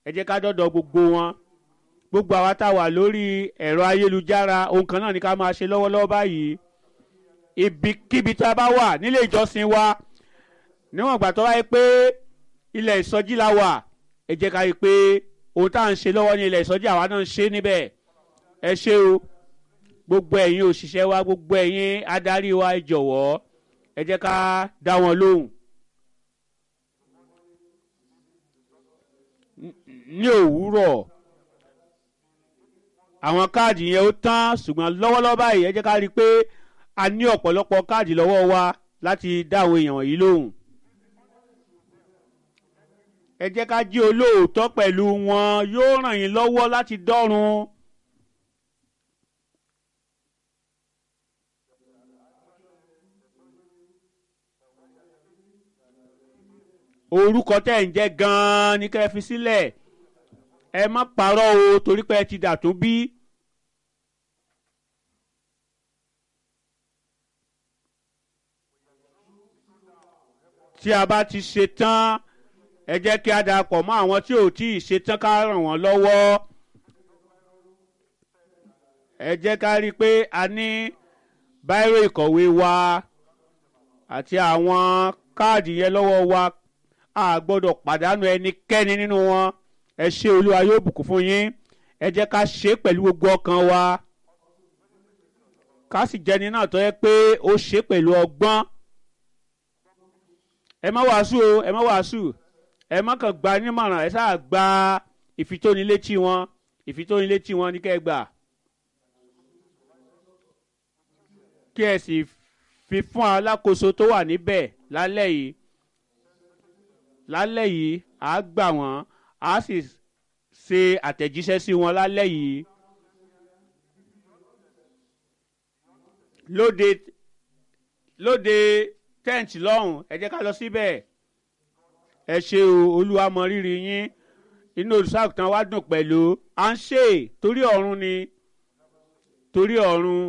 ẹ jẹ́ ká dọ́dọ̀ gbogbo wọn gbogbo àwa tá a wà lórí ẹ̀rọ ayélujára ohun kan náà ni ká máa ṣe lọ́wọ́lọ́wọ́ báyìí ibikíbi tá a bá wà nílé ìjọsìn wa níwọ̀n ìgbà tó wáyé pé ilẹ̀ ìsọjí la wà ẹ jẹ́ ká rí i pé ohun tá à ń ṣe lọ́wọ́ ní ilẹ̀ ìsọjí àwa náà ń ṣe níbẹ̀ ẹ ṣé o gbogbo ẹ̀yin òṣìṣẹ́ wa gbogbo ẹ̀yin adarí wa ẹ jọ̀wọ́ ẹ jẹ́ ká dá wọn lóhùn. ní òwúrọ̀ àwọn káàdì yẹn ó tán ṣùgbọ́n lọ́wọ́lọ́wọ́ báyìí ẹ jẹ́ ká rí i pé a ní ọ̀pọ̀lọpọ̀ káàdì lọ́wọ́ wa láti dá àwọn èèyàn wọ̀nyí lóhùn. ẹ jẹ́ ká jí olóòótọ́ pẹ̀lú wọn yóò ràn yín lọ́wọ́ láti dọ́run. orúkọ tẹ́ ń jẹ́ gan-an ní kẹ́ ẹ fi sílẹ̀ ẹ má parọ́ o torí pé ẹ ti dà tó bí. tí a bá ti ṣe tán ẹ jẹ́ kí a darapọ̀ mọ́ àwọn tí ò tí ì ṣe tán ká ràn wọ́n lọ́wọ́. ẹ jẹ́ ká rí i pé a ní báírò ìkọ̀wé wa àti àwọn káàdì yẹn lọ́wọ́ wa a gbọ́dọ̀ pàdánù ẹnikẹ́ni nínú wọn ẹ ṣé olúwa yóò bùkún fún yín ẹ jẹ́ ká ṣe é pẹ̀lú gbogbo ọkàn wa ká sì jẹ́ni náà tó yẹ pé ó ṣe é pẹ̀lú ọgbọ́n ẹ má wàásù o ẹ má wàásù ẹ má kàn gba nímọ̀ràn ẹ sáà gba ìfitónilétí wọn ìfitónilétí wọn ní kẹ́ ẹ gbà kí ẹ sì fi fún alákòóso tó wà níbẹ̀ lálẹ́ yìí lálẹ́ yìí à á gbà wọ́n à á sì ṣe àtẹ̀jíṣẹ́ sí wọn lálẹ́ yìí lóde lóde tẹ́ǹtì lọ́hùn ẹ jẹ́ ká lọ síbẹ̀ ẹ ṣe o olúwa mọ rírì yín inú olùṣàgùtàn wa dùn pẹ̀lú à ń ṣe torí ọ̀run ni torí ọ̀run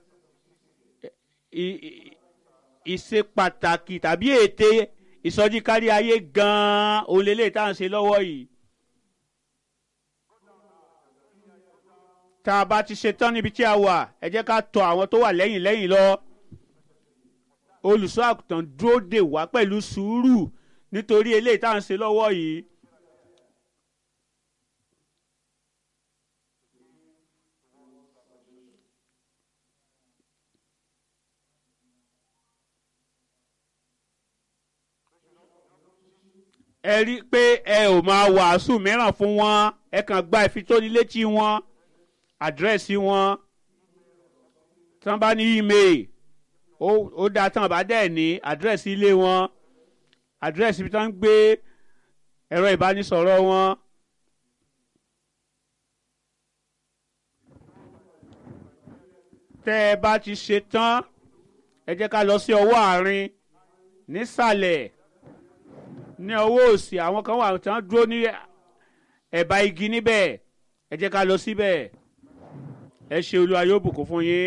ìṣe pàtàkì tàbí ète ìsọjí kárí ayé gan-an òun lélẹ̀ tá à ń ṣe lọ́wọ́ yìí. tá a bá ti ṣe tán níbi tí a wà ẹ jẹ́ ká tọ̀ àwọn tó wà lẹ́yìn lẹ́yìn lọ. olùṣọ́ àgùntàn dúró dè wá pẹ̀lú sùúrù nítorí eléyìí tá à ń ṣe lọ́wọ́ yìí. ẹ rí i pé ẹ ò máa wàásù mìíràn fún wọn ẹ kàn gba ìfitónilétí wọn àdírẹ́sì wọn tí wọ́n bá ní email ó dáa tí wọ́n bá dẹ̀ ní àdírẹ́sì ilé wọn àdírẹ́sì ibi tí wọ́n ń gbé ẹ̀rọ ìbánisọ̀rọ̀ wọn. tẹ́ ẹ bá ti ṣe tán ẹ jẹ́ ká lọ sí ọwọ́ àárín nísàlẹ̀ ní ọwọ́ òsì àwọn kan wà tí wọ́n dúró ní ẹ̀bá igi níbẹ̀ ẹ jẹ́ ká lọ síbẹ̀ ẹ ṣe olúwa yóò bùkún fún yín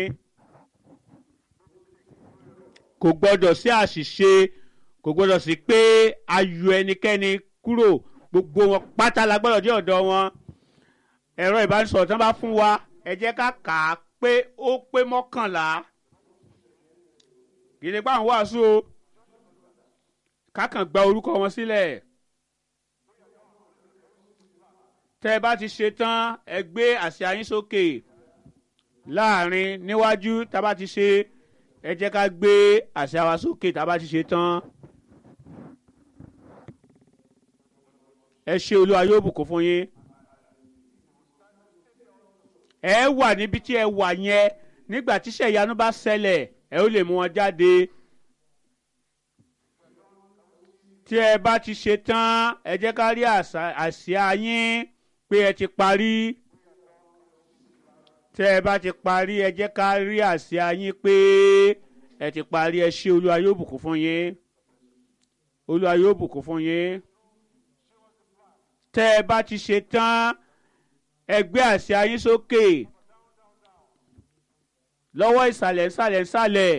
kò gbọ́dọ̀ sí àṣìṣe kò gbọ́dọ̀ sí pé ayọ̀ ẹnikẹ́ni kúrò gbogbo wọn pátá la gbọ́dọ̀ dé ọ̀dọ̀ wọn ẹ̀rọ ìbánisọ̀rọ̀ tí wọ́n bá fún wa ẹ jẹ́ ká kà á pé ó pé mọ́kànlá gidi pa àwọn wàásù o kákan gba orúkọ wọn sílẹ̀ tẹ́ ẹ bá ti ṣe tán ẹ gbé àsíá yín sókè láàrin níwájú tá a bá ti ṣe ẹ jẹ́ ká gbé àsíá wa sókè tá a bá ti ṣe tán ẹ ṣe olúwa yóò bùkún fún yín ẹ wà níbi tí ẹ wà yẹn nígbà tíṣẹ́ ìyanu bá ṣẹlẹ̀ ẹ ó lè mú wọn jáde tí ẹ bá ti ṣe tán ẹ jẹ́ ká rí àsíá yín pé ẹ ti parí tí ẹ bá ti parí ẹ jẹ́ ká rí àsíá yín pé ẹ ti parí ẹ ṣé olúwa yóò bùkún fún yín olúwa yóò bùkún fún yín tẹ́ ẹ bá ti ṣe tán ẹ gbé àsíá yín sókè lọ́wọ́ ìsàlẹ̀ ìsàlẹ̀ ìsàlẹ̀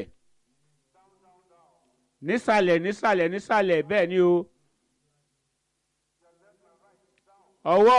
nísàlẹ̀ nísàlẹ̀ nísàlẹ̀ bẹ́ẹ̀ ni o ọwọ́